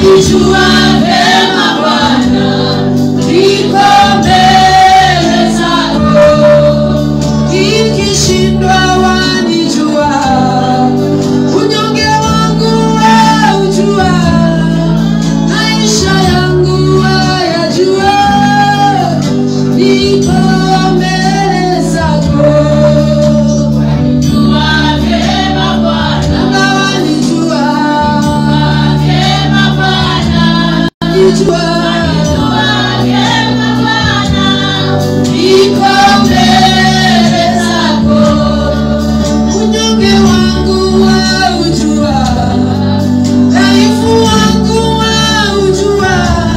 Wanijua vema Bwana, niko mbele zako. Nikishindwa wanijua, unyonge wangu waujua, maisha yangu wayajua. Niko mbele zako. Wanijua vema Bwana, wanijua vema Bwana, wanijua vema Bwana, niko mbele zako. Unyonge wangu waujua, dhaifu wangu waujua,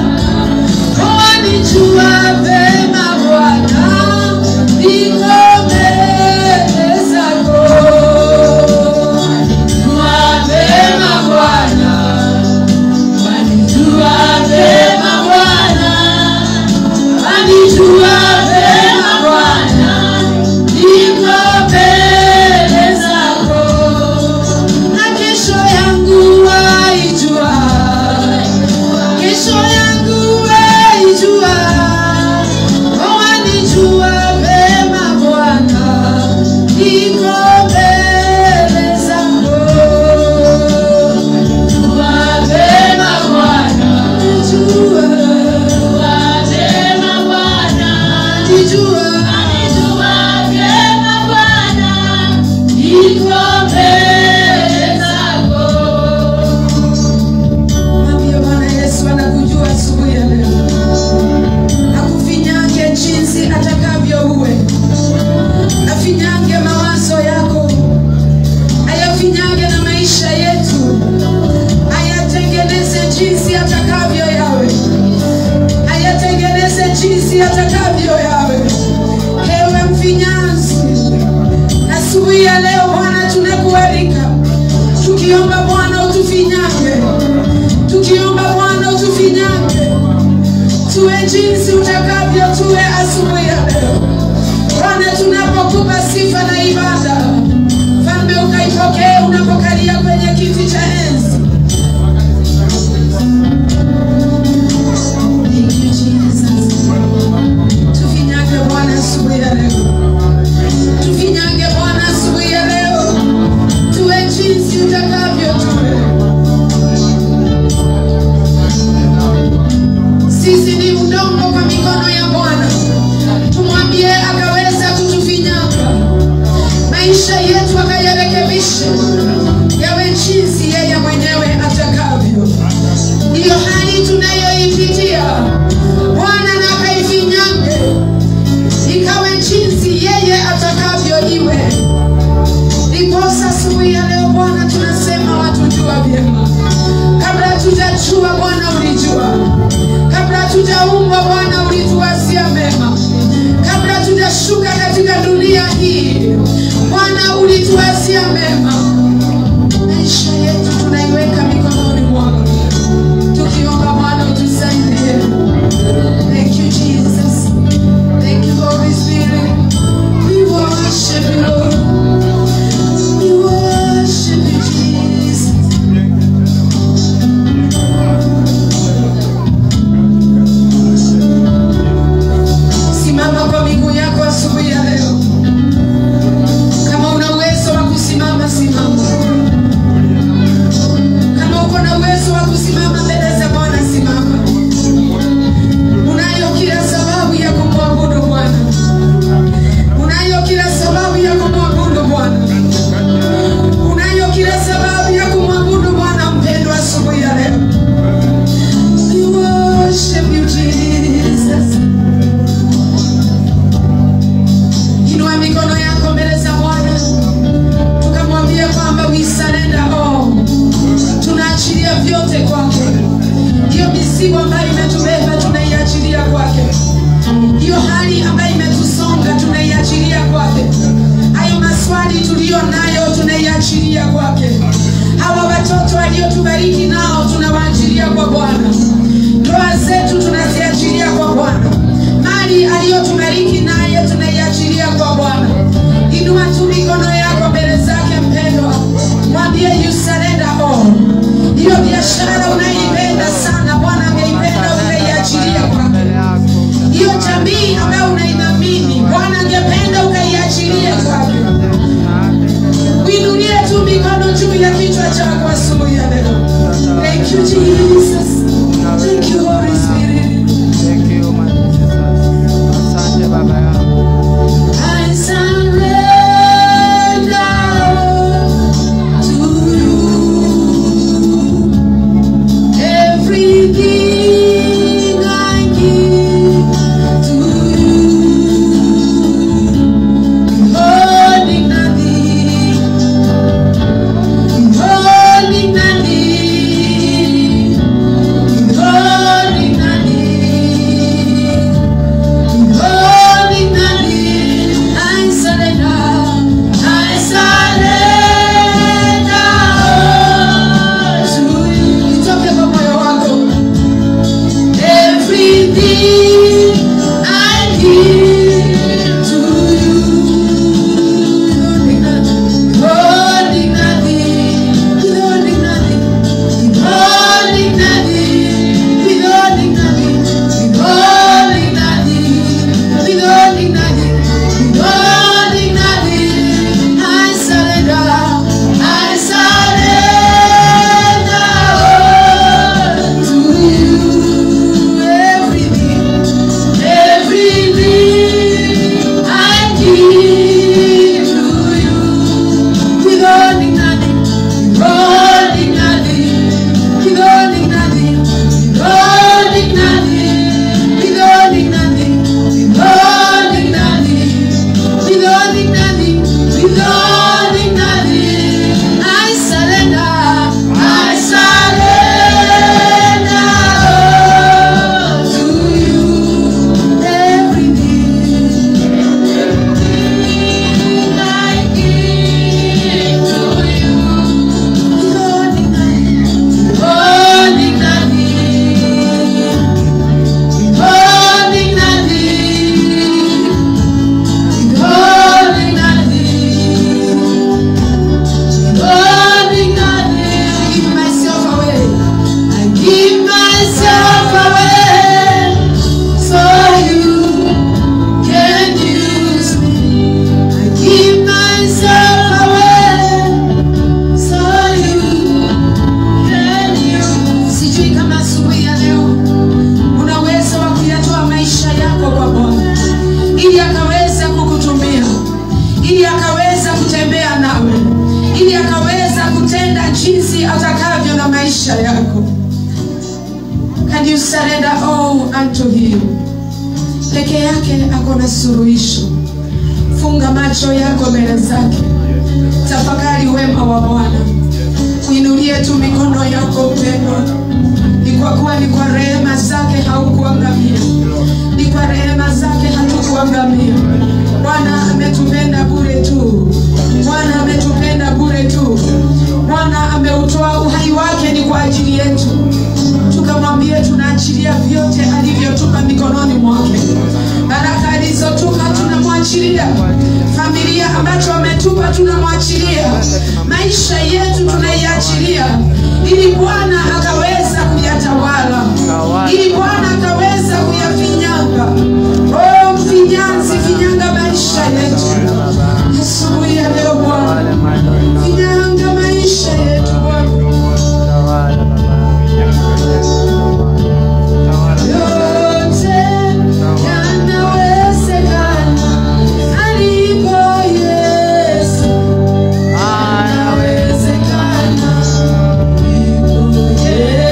wanijua vema Bwana, niko mbele zako. Wanijua vema Bwana, wanijua vema Bwana, wanijua vema Bwana, niko mbele zako na kesho yangu waijua, kesho yangu waijua, wanijua vema Bwana, niko mbele zako. Wanijua vema Bwana, wanijua vema Bwana, wanijua vema Bwana, niko mbele zako. Mwambie Bwana Yesu anakujua asubuhi ya leo, akufinyange jinsi atakavyo uwe, afinyange mawazo yako, ayafinyange na maisha yetu, ayatengeneze jinsi atakavyo yawe, ayatengeneze jinsi atakavyo yawe. Ewe mfinyanzi, asubuhi ya leo Bwana tunakualika tukiomba Bwana utufinyange, tukiomba Bwana utufinyange, tuwe jinsi utakavyo tuwe asubuhi ya leo. Bwana, tunapokupa sifa na ibada, Mfalme ukaipokee unapokalia kwenye kiti cha enzi. Thank you, Jesus. Tufinyange Bwana asubuhi ya leo, tufinyange Bwana asubuhi ya leo, tuwe jinsi utakavyo tuwe. Sisi ni udongo kwa mikono ya Bwana, tumwambie akaweza kutufinyanga, maisha yetu akayarekebishe yawe jinsi yeye mwenyewe atakavyo. Ndiyo hali tunayoipitia Bwana, na akaifinyange ikawe jinsi yeye atakavyo iwe. Ndiposa asubuhi ya leo Bwana tunasema watujua vyema. Kabla hatujajua Bwana ulijua, kabla hatujaumbwa Bwana ulituwazia mema, kabla hatujashuka katika dunia hii Bwana ulituwazia mema. Maisha yetu tunaiweka mikononi mwako, tukiomba Bwana utusaidie. Thank you Jesus. Thank you Holy Spirit. We worship you Lord. We worship you Jesus. Simama kwa miguu yako asubuhi ya leo. Kama una uwezo wa kusimama, simama. Kama uko na uwezo wa kusimama mbele za Bwana, simama. Unayo kila sababu ya kumwabudu Bwana. Unayo kila sababu ya kumwabudu Bwana. Unayo kila sababu ya kumwabudu Bwana mpendwa asubuhi ya leo. We worship you Jesus. Inua mikono yako mbele za Bwana, tukamwambia kwamba we surrender all. Tunaachilia vyote kwake. Hiyo mizigo ambayo imetubeba tunaiachilia kwake. Hiyo hali ambayo imetusonga tunaiachilia kwake. Hayo maswali tuliyo nayo tunaiachilia kwake. Hawa watoto waliotubariki nao tunawaachilia kwa Bwana. Ndoa zetu tunaziachilia kwa Bwana. Mali aliyotubariki naye tunaiachilia kwa Bwana. Inua tu mikono yako mbele zake mpendwa, mwambie you surrender all. Hiyo biashara unayoipenda sana Thank you, Jesus. Thank you, Holy Spirit. Thank you, my Jesus. Asante baba yangu. I surrender to you. Everything I give to you. Holding nothing. Holding nothing. Holding nothing. Holding nothing, I surrender, I surrender to you. Itoke kwa moyo wako. Everything I give to you. Holding nothing, withholding nothing, withholding nothing, withholding nothing, withholding nothing, withholding nothing, withholding nothing. I surrender, I surrender to you. Everything, everything I give to you. Withholding nothing, withholding nothing, withholding nothing, withholding nothing, withholding nothing, withholding nothing, withholding nothing, withholding nothing. I surrender, I surrender to you. Everything I give to you. Withholding nothing, withholding nothing, withholding nothing, withholding nothing, withholding nothing. Give myself away. I give myself away so you can use me. I give myself away so you can use. Sijui kama asubuhi ya leo una uwezo wa kuyatoa maisha yako kwa Bwana ili akaweza kukutumia, ili akaweza kutembea nawe, ili akaweza kutenda jinsi atakavyo na maisha yako. Can you surrender all unto him? Peke yake ako na suluhisho. Funga macho yako mbele zake, tafakari wema wa Bwana, uinulie tu mikono yako mpendwa. Ni kwa kuwa ni kwa rehema zake haukuangamia, ni kwa rehema zake hatukuangamia. Bwana ametupenda bure tu, Bwana ametupenda bure tu. Bwana ameutoa uhai wake ni kwa ajili yetu, tukamwambie tunaachilia vyote alivyotupa mikononi mwake, baraka alizotupa tunamwachilia, familia ambacho ametupa tunamwachilia, maisha yetu tunaiachilia, ili Bwana akaweza kuyatawala, ili Bwana akaweza kuyafinyanga. Oh, mfinyanzi, finyanga maisha yetu asubuhi ya leo Bwana, Tawala maadui. finyanga maisha yetu Bwana. Tawala baba. Tawala. Yote yanawezekana alipo Yesu, yanawezekana alipo Yesu.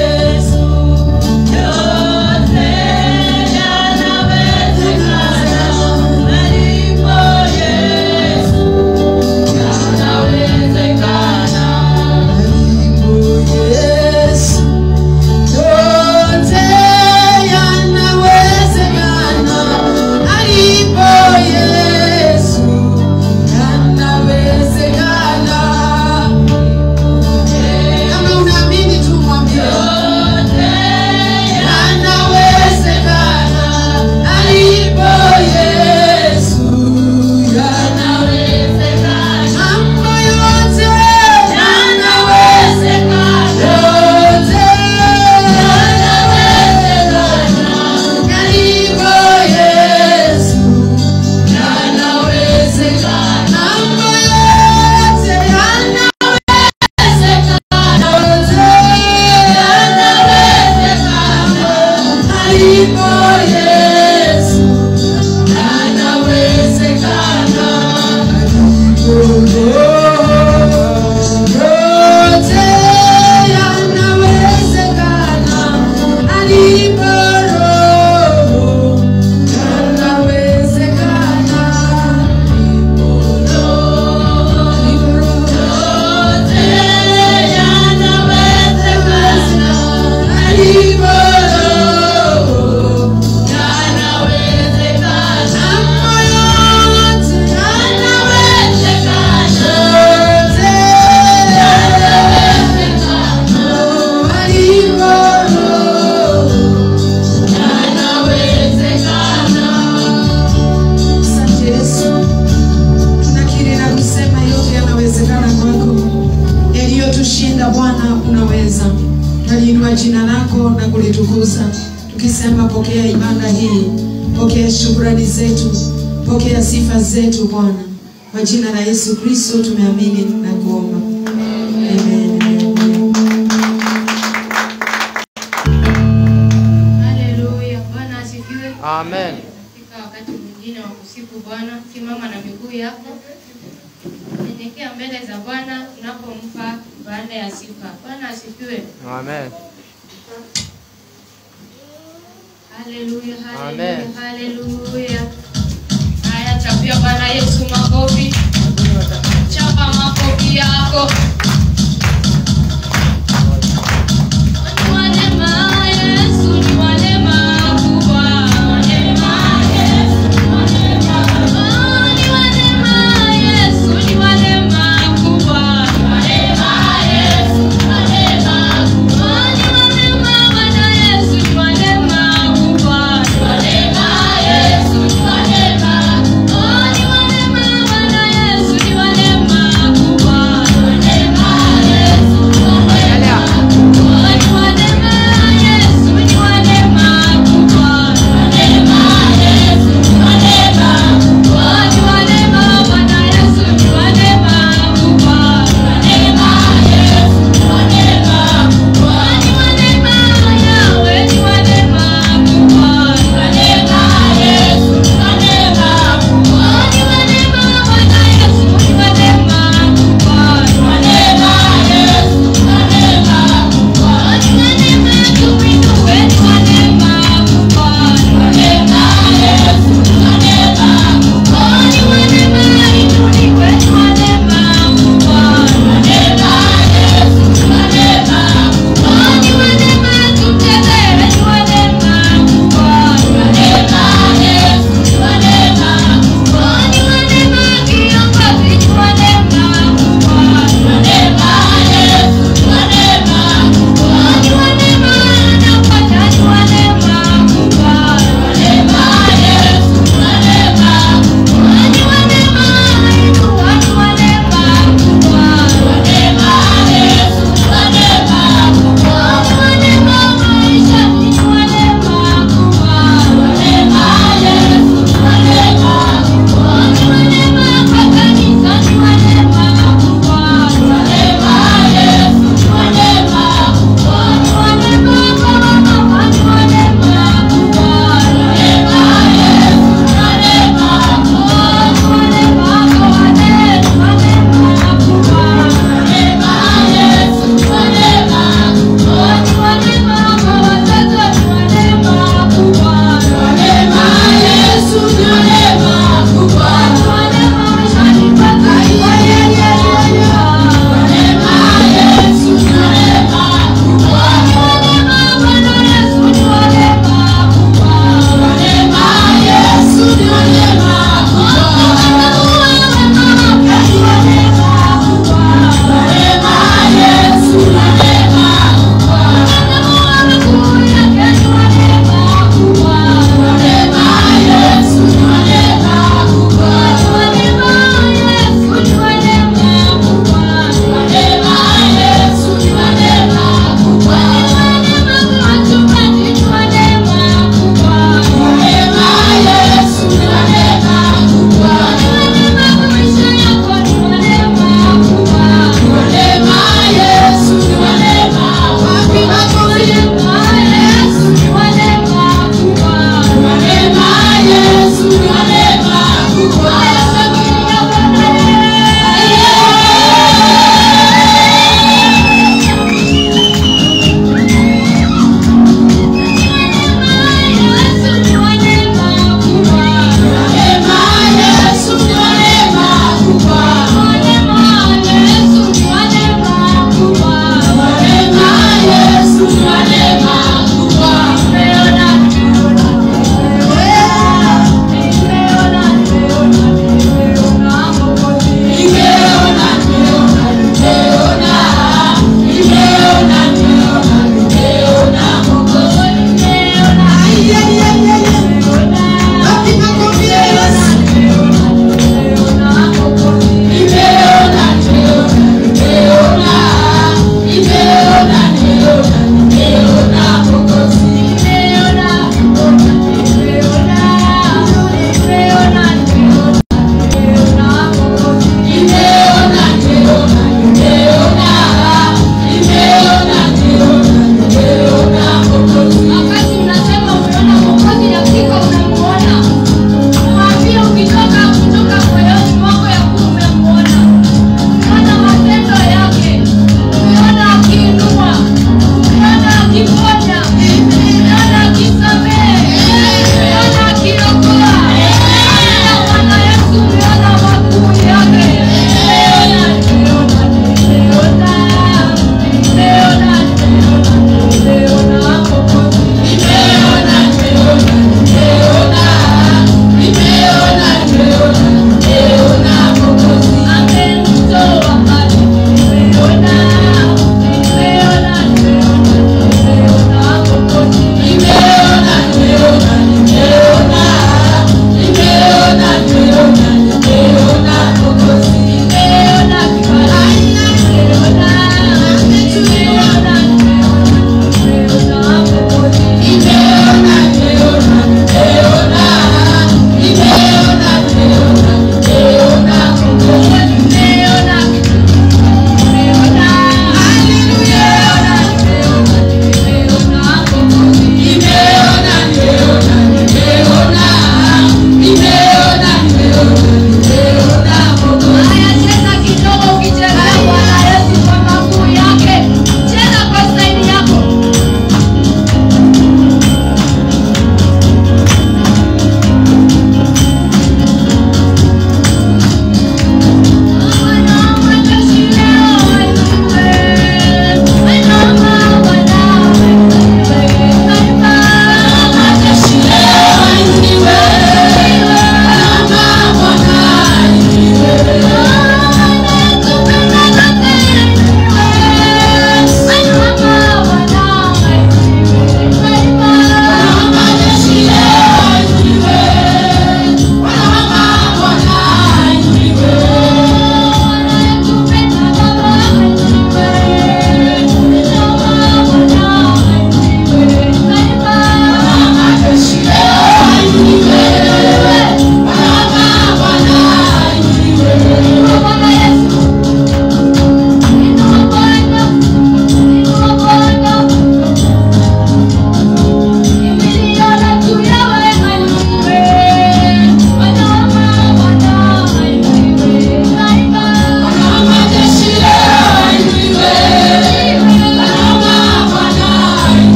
kukutukuza tukisema pokea ibada hii pokea shukrani zetu pokea sifa zetu bwana kwa jina la yesu kristo tumeamini na kuomba Amen. Haleluya. Bwana asifiwe. Amen. Fika wakati mwingine wa kusifu Bwana, simama na miguu yako, nyenyekea mbele za Bwana tunapompa baada ya sifa. Bwana asifiwe. Amen. Haleluya, Amen. haleluya, haleluya. Haya, chapia Bwana Yesu makofi, chapa makofi yako. Ni walema Yesu, ni walema kubwa. Oh, ni walema Yesu, ni walema kubwa. Oh, ni walema Bwana Yesu, ni walema kubwa. Oh, ni walema Bwana Yesu, ni walema kubwa.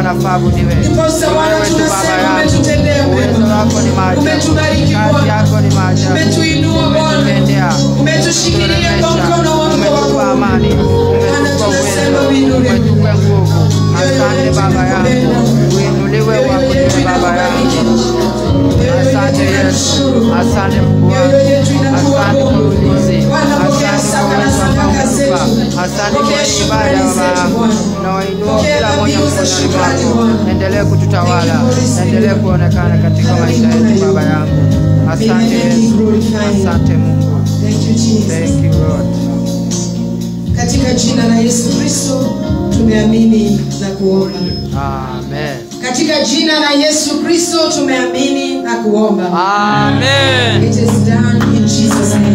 unafaa abudiwe. Ndiposa Bwana Wewe tu Baba tunasema yangu, umetutendea uwezo mema. wako ni maajabu, Umetubariki kazi Bwana. yako ni maajabu, Umetuinua Bwana. umetutendea, Umetushikilia kwa umeturemesha, mkono wako wa umetupa kuume. amani, Bwana, umetupa tunasema uwezo, uinuliwe. umetupa nguvu. Asante yetu Baba yangu, inakupenda. uinuliwe, Mioyo yetu uabudiwe Baba inakubariki. yangu. Mioyo Asante yetu Yesu, inakushukuru. asante Mungu wangu, Mioyo yetu inakuwa asante kwa Mungu. ulinzi, Bwana, pokea asante saka kwa na uwezo ambao sadaka umetupa, zetu. asante kwa Pokea ibada shukrani Baba zetu, yangu, Bwana. na wainua Pokea kila mmoja dhabihu za mkononi shukrani, mwako, Bwana. endelee kututawala, Thank you, Holy Spirit. endelee kuonekana katika maisha yetu Baba yangu. Asante May your name be Yesu, glorified. asante Mungu, Thank you, Jesus. thank you Lord. Katika jina la Yesu Kristo tumeamini na kuomba. Amen. Katika jina la Yesu Kristo tumeamini na kuomba. Amen. It is done in Jesus name.